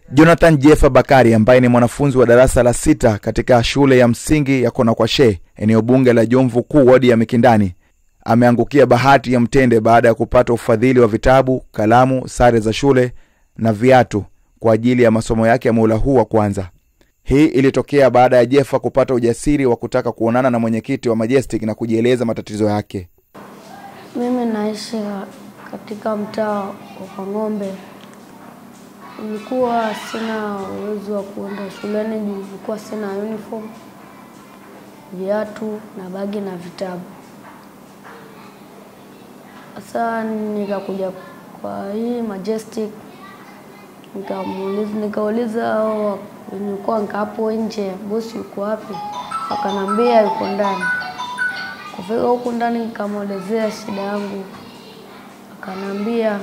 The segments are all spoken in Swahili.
Jonathan Jefa Bakari ambaye ni mwanafunzi wa darasa la sita katika shule ya msingi ya Konakwashe, eneo bunge la Jomvu Kuu, wadi ya Mikindani, ameangukia bahati ya mtende baada ya kupata ufadhili wa vitabu, kalamu, sare za shule na viatu kwa ajili ya masomo yake ya muhula huu wa kwanza. Hii ilitokea baada ya Jefa kupata ujasiri wa kutaka kuonana na mwenyekiti wa Majestic na kujieleza matatizo yake. Mimi naishi katika mtaa wa Kwang'ombe. Nilikuwa sina uwezo wa kuenda shuleni juu nilikuwa sina uniform, viatu na bagi na vitabu. Sasa nikakuja kwa hii Majestic nikamuuliza nikauliza hao nilikuwa hapo nje, bosi yuko wapi? Akanambia yuko ndani. Kufika huku ndani nikamwelezea shida yangu, akanambia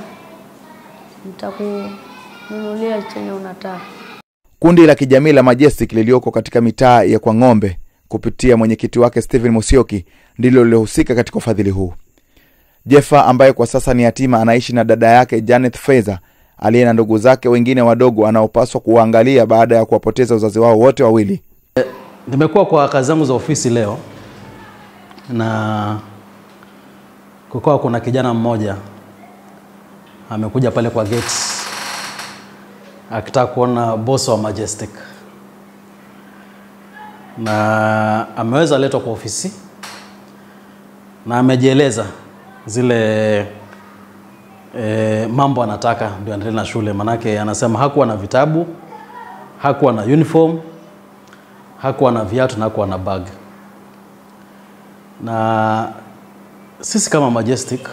nitakununulia chenye unataka. Kundi la kijamii la Majestic lilioko katika mitaa ya Kwang'ombe kupitia mwenyekiti wake Stephen Musyoki ndilo lilohusika katika ufadhili huu. Jefa ambaye kwa sasa ni yatima anaishi na dada yake Janet Feza aliye na ndugu zake wengine wadogo anaopaswa kuwaangalia baada ya kuwapoteza wazazi wao wote wawili. Nimekuwa kwa kazi zangu za ofisi leo na kukawa kuna kijana mmoja amekuja pale kwa gate akitaka kuona boss wa Majestic na ameweza letwa kwa ofisi na amejieleza zile e, mambo anataka ndio aendelee na shule. Manake anasema hakuwa na vitabu, hakuwa na uniform, hakuwa na viatu na hakuwa na bag. Na sisi kama Majestic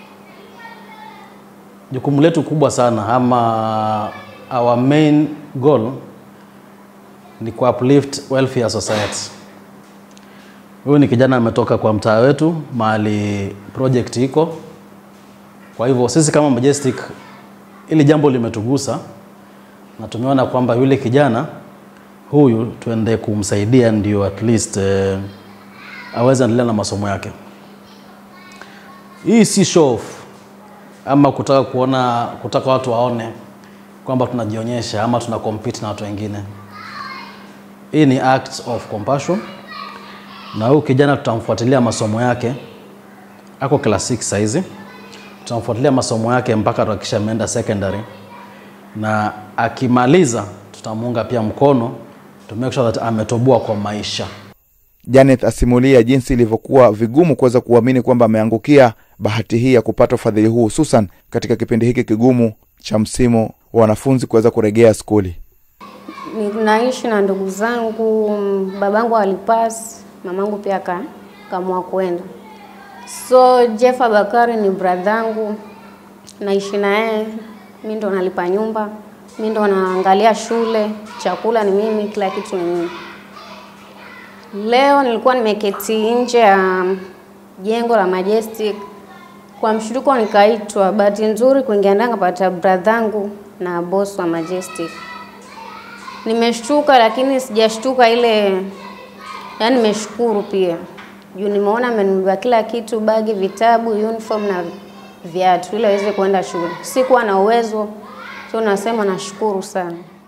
jukumu letu kubwa sana ama our main goal ni ku uplift welfare society. Huyu ni kijana ametoka kwa mtaa wetu mahali project iko. Kwa hivyo sisi kama Majestic, ili jambo limetugusa na tumeona kwamba yule kijana huyu tuende kumsaidia ndio at least eh, aweze endelea na masomo yake. Hii si show off ama kutaka kuona kutaka watu waone kwamba tunajionyesha ama tuna compete na watu wengine. Hii ni act of compassion, na huyu kijana tutamfuatilia masomo yake, ako class 6 saizi. Tutamfuatilia masomo yake mpaka tuhakikisha ameenda secondary, na akimaliza tutamuunga pia mkono to make sure that ametoboa kwa maisha. Janet asimulia jinsi ilivyokuwa vigumu kuweza kuamini kwamba ameangukia bahati hii ya kupata ufadhili huu, hususan katika kipindi hiki kigumu cha msimu wa wanafunzi kuweza kurejea skuli. Naishi na ndugu zangu, babangu alipas, mamangu pia ka kamua kwenda. So Jefa Bakari ni bradhangu, naishi na yeye, mi ndo nalipa nyumba, mi ndo naangalia shule, chakula ni mimi, kila kitu ni mimi. Leo nilikuwa nimeketi nje ya jengo la Majestic kwa mshtuko, nikaitwa. Bahati nzuri kuingia ndani kapata bradhangu na boss wa Majestic. Nimeshtuka, lakini sijashtuka ile, yani nimeshukuru pia juu nimeona amenunua kila kitu, bagi, vitabu, uniform na viatu ili aweze kwenda shule. Sikuwa na uwezo, so nasema nashukuru sana.